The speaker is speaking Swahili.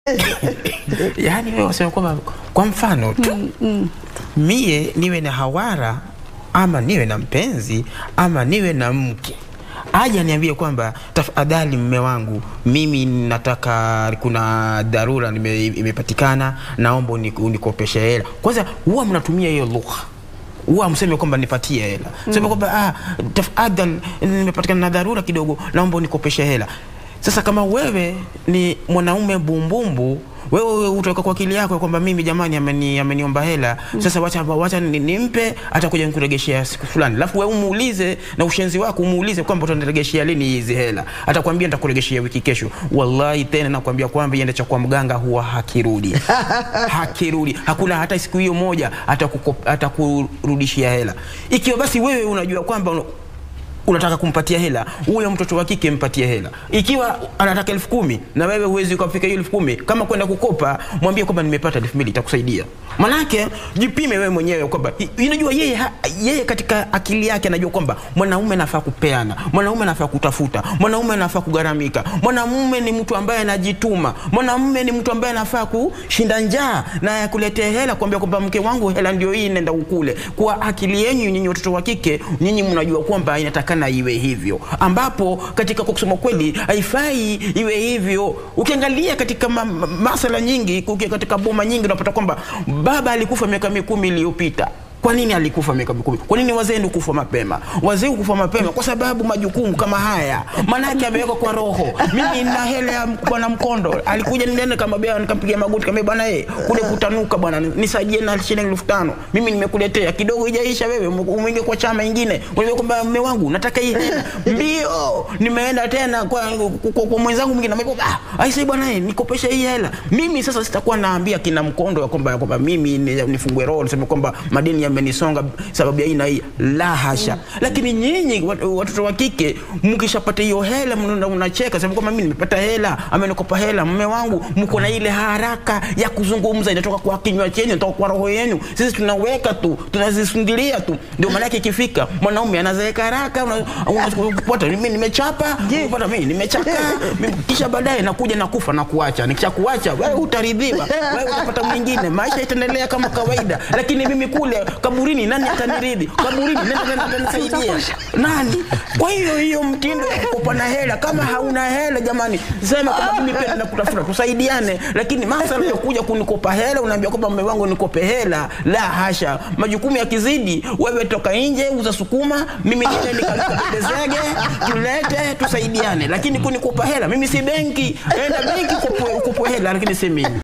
yaani wewe wasema kwamba kwa mfano tu mie niwe na hawara ama niwe na mpenzi ama niwe na mke aja niambie kwamba tafadhali mme wangu mimi nataka kuna dharura nime- imepatikana naomba uni- unikopeshe hela kwanza huwa mnatumia hiyo lugha huwa mseme kwamba nipatie hela sema kwamba ah, tafadhali nimepatikana na dharura kidogo naomba unikopeshe hela sasa kama wewe ni mwanaume bumbumbu wewe utaweka kwa akili yako kwamba mimi jamani ameni, ameniomba hela sasa wacha, wacha ni- nimpe atakuja nikuregeshea siku fulani alafu wewe umuulize na ushenzi wako umuulize kwamba utaniregeshea lini hizi hela atakwambia nitakuregeshea wiki kesho wallahi tena nakwambia kwamba iende cha kwa mganga huwa hakirudi hakirudi hakuna hata siku hiyo moja atakuko- atakurudishia hela ikiwa basi wewe unajua kwamba una- unataka kumpatia hela huyo mtoto wa kike mpatie hela ikiwa anataka elfu kumi na wewe huwezi ukafika hiyo elfu kumi kama kwenda kukopa mwambie kwamba nimepata elfu mbili itakusaidia manake jipime wewe mwenyewe kwamba i- unajua yeye, ha- yeye katika akili yake anajua kwamba mwanaume anafaa kupeana mwanaume anafaa kutafuta mwanaume anafaa kugharamika mwanamume ni mtu ambaye anajituma mwanamume ni mtu ambaye anafaa kushinda njaa na yakuletea hela kuambia kwamba mke wangu hela ndio hii nenda ukule kwa akili yenyu nyinyi watoto wa kike nyinyi mnajua kwamba inatakana iwe hivyo ambapo katika kwa kusema kweli haifai iwe hivyo ukiangalia katika ma, ma, masala nyingi uki- katika boma nyingi unapata kwamba baba alikufa miaka mikumi iliyopita kwa nini alikufa miaka mikumi? Kwa nini wazee ndio kufa mapema? Wazee kufa mapema kwa sababu majukumu kama haya, maanake amewekwa kwa roho. Mimi nina hela ya bwana Mkondo, alikuja nilienda kama bea, nikampigia magoti kama bwana, eh kule kutanuka bwana, nisaidie na shilingi elfu tano mimi nimekuletea kidogo, ijaisha wewe umeingia kwa chama ingine, unajua kwamba mume wangu nataka hii hela mbio. Nimeenda tena kwa, kwa, kwa, kwa mwenzangu mwingine, amekuwa ah, aisee bwana, eh nikopesha hii hela. Mimi sasa sitakuwa naambia kina Mkondo ya kwamba ya kwamba mimi ni- nifungue roho niseme kwamba madeni yamenisonga sababu ya hii na hii, la hasha. Lakini nyinyi wat- watoto wa kike mkishapata hiyo hela mnaenda unacheka, sema kwamba mimi nimepata hela, amenikopa hela mume wangu, mko na ile haraka ya kuzungumza, inatoka kwa kinywa chenu, inatoka kwa roho yenu. Sisi tunaweka tu, tunazisundilia tu, ndio maana yake ikifika mwanaume anazeeka haraka, una- unapata mimi nimechapa, unapata mimi nimechaka, mimi- kisha baadaye nakuja nakufa na kuacha. Nikishakuacha wewe utaridhiwa, wewe utapata mwingine, maisha itaendelea kama kawaida. Lakini mimi kule kaburini, nani ataniridhi? Kaburini nani nani atanisaidia? Nani? Kwa hiyo hiyo mtindo ya kukopana hela, kama hauna hela jamani, sema kwamba mimi pia naenda kutafuta, tusaidiane. Lakini masala ya kuja kunikopa hela, unaambia kwamba mume wangu nikope hela, la hasha. Majukumu yakizidi, wewe toka nje, uza sukuma, mimi niende nikabebe zege, tulete, tusaidiane. Lakini kunikopa hela, mimi si benki, enda benki ukopwe ukopwe hela, lakini si mimi.